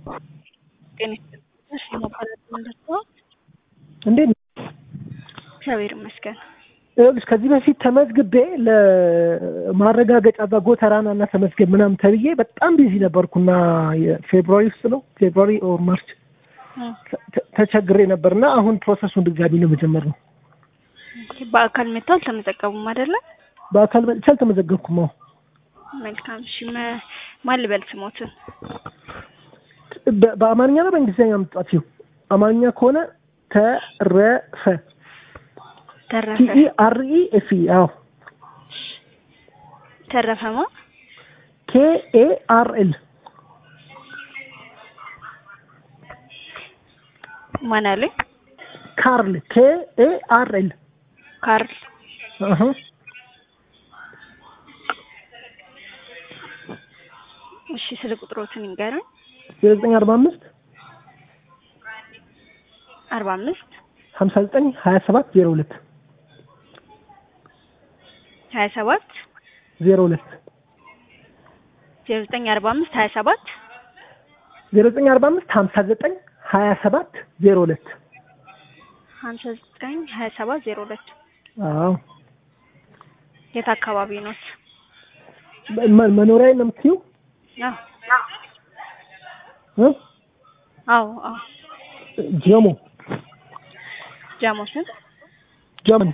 ጤና ይስጥልኝ የማቋረጥ እንደርሰዋል። እንዴት ነው? እግዚአብሔር ይመስገን። ይኸውልሽ ከዚህ በፊት ተመዝግቤ ለማረጋገጫ እዛ ጎተራና እና ተመዝገብ ምናምን ተብዬ በጣም ቢዚ ነበርኩና የፌብሩዋሪ ውስጥ ነው ፌብሩዋሪ ኦር ማርች ተ- ተቸግሬ ነበር እና አሁን ፕሮሰሱን ድጋሚ ለመጀመር ነው። በአካል መጥተው አልተመዘገቡም አይደለ? በአካል መጥቼ አልተመዘገብኩም። አሁን መልካም። እሺ መ- ማን ልበል ስሞትን? በ- በአማርኛ ነው በእንግሊዝኛ የምትጻፊው? አማርኛ ከሆነ ተረፈ ተረፈ ቲኢ አር ኢ ኤፍ ኢ አዎ ተረፈማ ኬ ኤ አር ኤል ማን አለኝ? ካርል ኬ ኤ አር ኤል ካርል አሀ እሺ ስለ ቁጥሮትን ይንገረን። ዘጠኝ አርባ አምስት አርባ አምስት ሀምሳ ዘጠኝ ሀያ ሰባት ዜሮ ሁለት ሀያ ሰባት ዜሮ ሁለት ዜሮ ዘጠኝ አርባ አምስት ሀያ ሰባት ዜሮ ዘጠኝ አርባ አምስት ሀምሳ ዘጠኝ ሀያ ሰባት ዜሮ ሁለት ሀምሳ ዘጠኝ ሀያ ሰባት ዜሮ ሁለት አዎ የት አካባቢ ኖት? መ- መኖሪያዬን ነው የምትይው አዎ እ? አዎ አዎ ጀሞ ጃሞስን ጀመን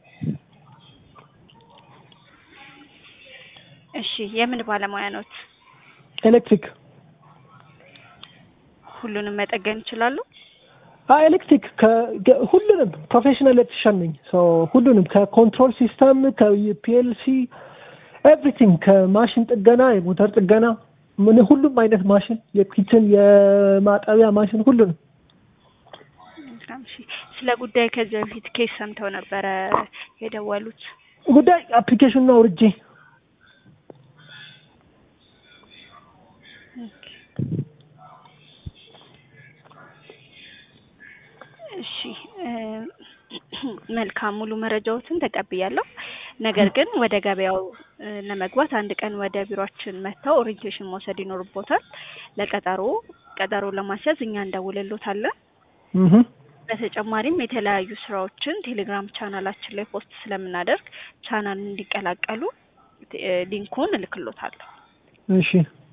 እሺ የምን ባለሙያ ኖት? ኤሌክትሪክ ሁሉንም መጠገን ይችላሉ? አ ኤሌክትሪክ ከ- ከ- ሁሉንም ፕሮፌሽናል ኤሌክትሪሻን ነኝ። ሶ ሁሉንም ከኮንትሮል ሲስተም ከፒኤልሲ ኤቭሪቲንግ ከማሽን ጥገና የሞተር ጥገና ምን ሁሉም አይነት ማሽን የኪችን የማጠቢያ ማሽን ሁሉንም መልካም እሺ ስለ ጉዳይ ከዚህ በፊት ኬስ ሰምተው ነበረ የደወሉት? ጉዳይ አፕሊኬሽኑን አውርጄ እሺ እ መልካም ሙሉ መረጃዎትን ተቀብያለሁ። ነገር ግን ወደ ገበያው እ ለመግባት አንድ ቀን ወደ ቢሮአችን መጥተው ኦሪንቴሽን መውሰድ ይኖርቦታል። ለቀጠሮ ቀጠሮ ለማስያዝ እኛ እንደውልሎታለን። እህ በተጨማሪም የተለያዩ ስራዎችን ቴሌግራም ቻናላችን ላይ ፖስት ስለምናደርግ ቻናሉን እንዲቀላቀሉ እ ሊንኩን እልክሎታለሁ። እሺ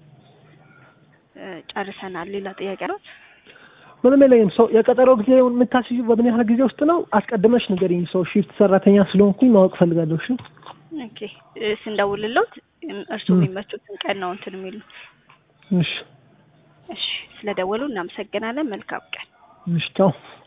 እ ጨርሰናል። ሌላ ጥያቄ ነው? ምንም የለኝም። ሰው የቀጠሮ ጊዜውን የምታስዩ በምን ያህል ጊዜ ውስጥ ነው? አስቀድመሽ ንገሪኝ። ሰው ሺፍት ሰራተኛ ስለሆንኩኝ ማወቅ ፈልጋለሁ። እሺ ኦኬ እ ስንደውልሎት እም እርስዎ የሚመቹትን ቀን ነው እንትን የሚሉ እሺ እሺ ስለደወሉ እናመሰግናለን። መልካም ቀን። እሺ ቻው።